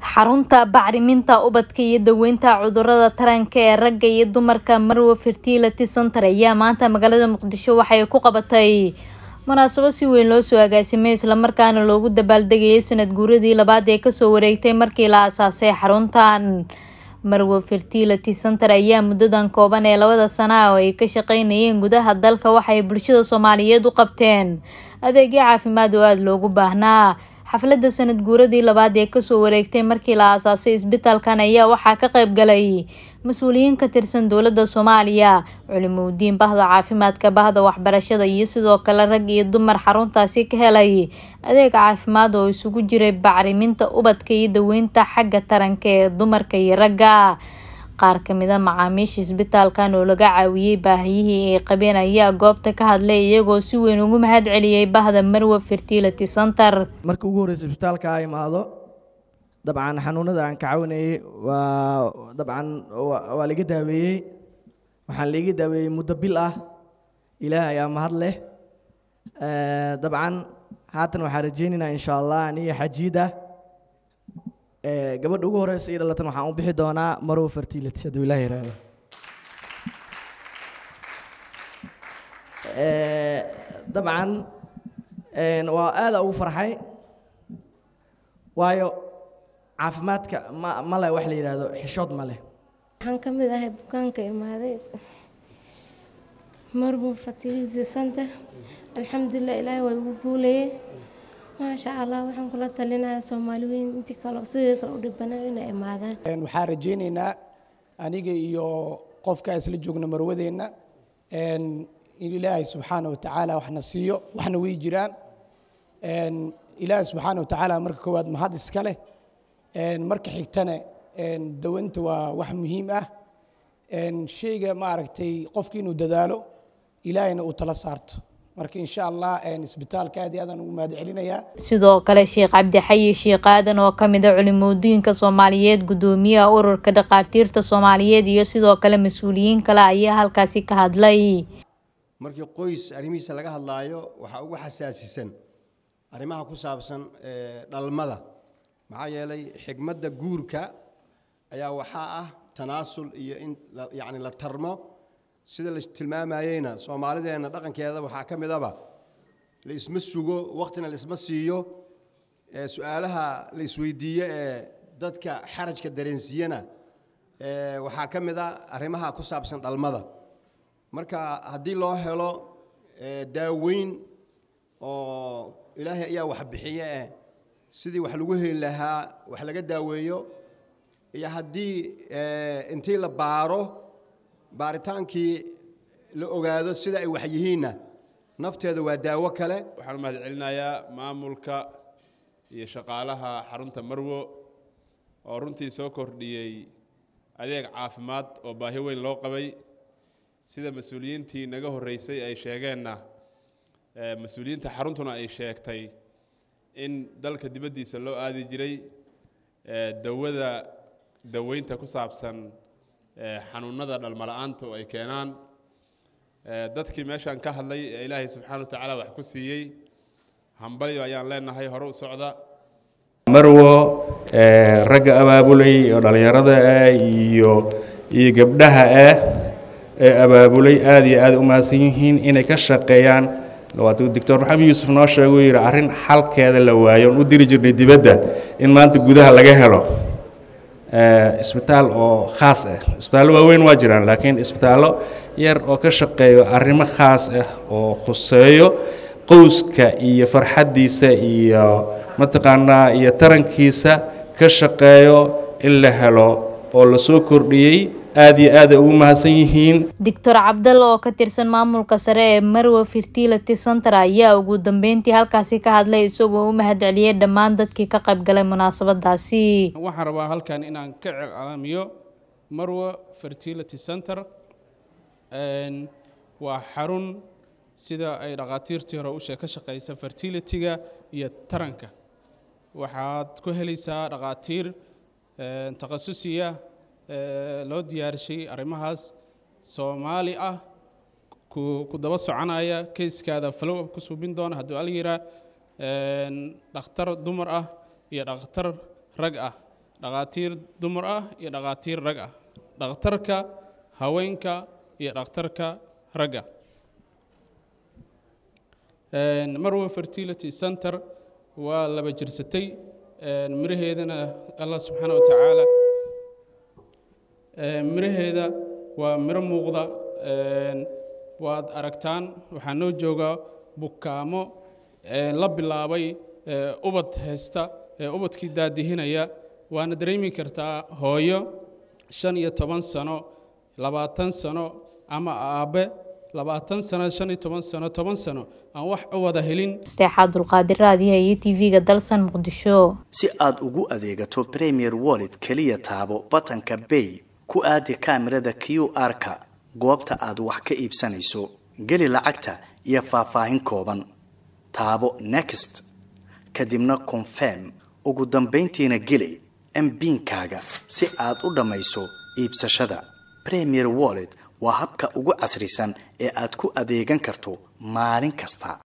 xarunta bacriminta ubadka iyo daweynta cudurada taranka ee ragga iyo dumarka marwo fertility center ayaa maanta magaalada muqdisho waxay ku qabatay munaasabo si weyn loo soo agaasimay islamarkaana loogu dabaaldegayay sanad guuradii labaad ee kasoo wareegtay markii la aasaasay xaruntan marwo fertility center ayaa muddadan kooban ee labada sana oo ay ka shaqeynayeen gudaha dalka waxay bulshada soomaaliyeed u qabteen adeegyo caafimaad oo aada loogu baahnaa xafladda sanad guuradii labaad ee kasoo wareegtay markii la aasaasay isbitaalkan ayaa waxaa ka qayb galay mas-uuliyiin ka tirsan dowladda soomaaliya culimowdiin bahda caafimaadka bahda waxbarashada iyo sidoo kale rag iyo dumar xaruntaasi ka helay adeeg caafimaad oo isugu jiray bacriminta ubadka iyo daweynta xagga taranka ee dumarka iyo ragga qaar kamida macaamiisha isbitaalkan oo laga caawiyey baahiyihii ay qabeen ayaa goobta ka hadlay iyagoo si weyn ugu mahad celiyey bahda marwo fertility center markii ugu horreysa isbitaalka a imaado dabcan xanuunada aan ka caawinayay waa dabcan waa laga daaweeyey waxaan laiga daaweeyey muddo bil ah ilaah ayaa mahad leh dabcan haatan waxaan rajeynaynaa insha allah aniyo xajiida gabadha ugu horeysa io dhalatan waxaan u bixi doonaa marwo fertility hadduu ilaah yiraahdo dabcan waa aada ugu farxay waayo caafimaadka ma ma leh wax la yidhaahdo xishood ma leh waxaan ka mid ahay bukaanka imaaday marwo fertility center alxamdulilah ilaahay waa igu guulayay maasha allah waxaan kula talinayaa soomaali weyn intii kale sidii kale u dhibanayd inay imaadaan waxaan rajaynaynaa aniga iyo qofka isla joogna marwadeenna in ilaahay subxaana wa tacaala waxna siiyo waxna way jiraan ilaahay subxaana wa tacaala marka koowaad mahad iska leh marka xigtana dawanta waa wax muhiim ah sheyga maaragtay qofki inuu dadaalo ilaahayna uu tala saarto marka insha allah isbitaalka aad iyo aadaan ugu mahad celinayaa sidoo kale sheekh cabdixayi sheekh aadan oo kamid a culimoodiinka soomaaliyeed gudoomiyaha ururka dhakhaatiirta soomaaliyeed iyo sidoo kale mas-uuliyiin kale ayaa halkaasi ka hadlay markii qoys arrimihiisa laga hadlaayo waxaa ugu xasaasisan arrimaha ku saabsan dhalmada maxaa yeelay xigmadda guurka ayaa waxaa ah tanaasul iyo in yacni la tarmo sida la tilmaamayeyna soomaalideenna dhaqankeeda waxaa ka midaba la isma sugo waqtina la isma siiyo su-aalaha la isweydiiyo ee dadka xarajka dareensiiyana waxaa ka mid a arrimaha ku saabsan dhalmada marka haddii loo helo daaweyn oo ilaahay ayaa wax bixiye eh sidii wax lagu heli lahaa wax laga daaweeyo iyo haddii intii la baaro baaritaankii la ogaado sida ay wax yihiinna nafteeda waa daawo kale waxaan u mahad celinayaa maamulka iyo shaqaalaha xarunta marwo oo runtii soo kordhiyey adeeg caafimaad oo baahi weyn loo qabay sida mas-uuliyiintii naga horreysay ay sheegeenna mas-uuliyiinta xaruntuna ay sheegtay in dalka dibaddiisa loo aadi jiray dawada daweynta ku saabsan xanuunada dhalmala-aanta oo ay keenaan dadkii meeshaan ka hadlay ee ilaahay subxaana wa tacaala wax ku siiyey hambalyo ayaan leenahay hore u socda marwo ragga abaabulay oo dhallinyarada ah iyo iyo gabdhaha ah ee abaabulay aada iyo aada u mahadsan yihiin inay ka shaqeeyaan waatuu doctor maxamed yuusuf noo sheeguu yidhi arrin xalkeeda la waayo oon u diri jirnay dibadda in maanta gudaha laga helo isbitaal oo khaas ah isbitaallo waaweyn waa jiraan laakiin isbitaallo yar oo ka shaqeeyo arrimo khaas ah oo khuseeyo qowska iyo farxaddiisa iyo mataqaanaa iyo tarankiisa ka shaqeeyo in la helo oo la soo kordhiyey aada iyo aada ugu mahadsan yihiin doctor cabdalla oo ka tirsan maamulka sare ee marwo fertility center ayaa ugu dambeyntii halkaasi ka hadlay isagoo u mahad celiyey dhammaan dadkii ka qayb galay munaasabadaasi waxaan rabaa halkan inaan ka calaamiyo marwo fertility center waa xarun sida ay dhakhaatiirtii hore ushe ka shaqeysa fertilityga iyo taranka waxaad ku helaysaa dhakhaatiir takhasusiya loo diyaarishay arrimahaas soomaali ah ku daba soconaya kayskaada follow up ku suubin doona hadduu al yiraa dhakhtar dumar ah iyo dhakhtar rag ah dhakhaatiir dumar ah iyo dhakhaatiir rag ah dhakhtarka haweenka iyo dhakhtarka ragga marwa fertility center waa laba jirsatay miraheedana allah subxaana wa tacaala miraheeda waa miro muuqda waad aragtaan waxaa noo jooga bukaamo la bilaabay ubad haysta ubadkii daadihinaya waana dareemi kartaa hooyo shan iyo toban sano labaatan sano ama aabe labaatan sano shan iyo toban sano toban sano aan wax u wada helin steexaa dulqaadir raadiyaha iyo tv-ga dalsan muqdisho si aad ugu adeegato premier wallet keliya taabo batanka bay ku aadi kaamirada q r-ka goobta aad wax ka iibsanayso geli lacagta iyo faahfaahin kooban taabo next kadibna confirm ugu dambayntiina geli mbiinkaaga si aad u dhammayso iibsashada premier wallet waa habka ugu casrisan ee aad ku adeegan karto maalin kasta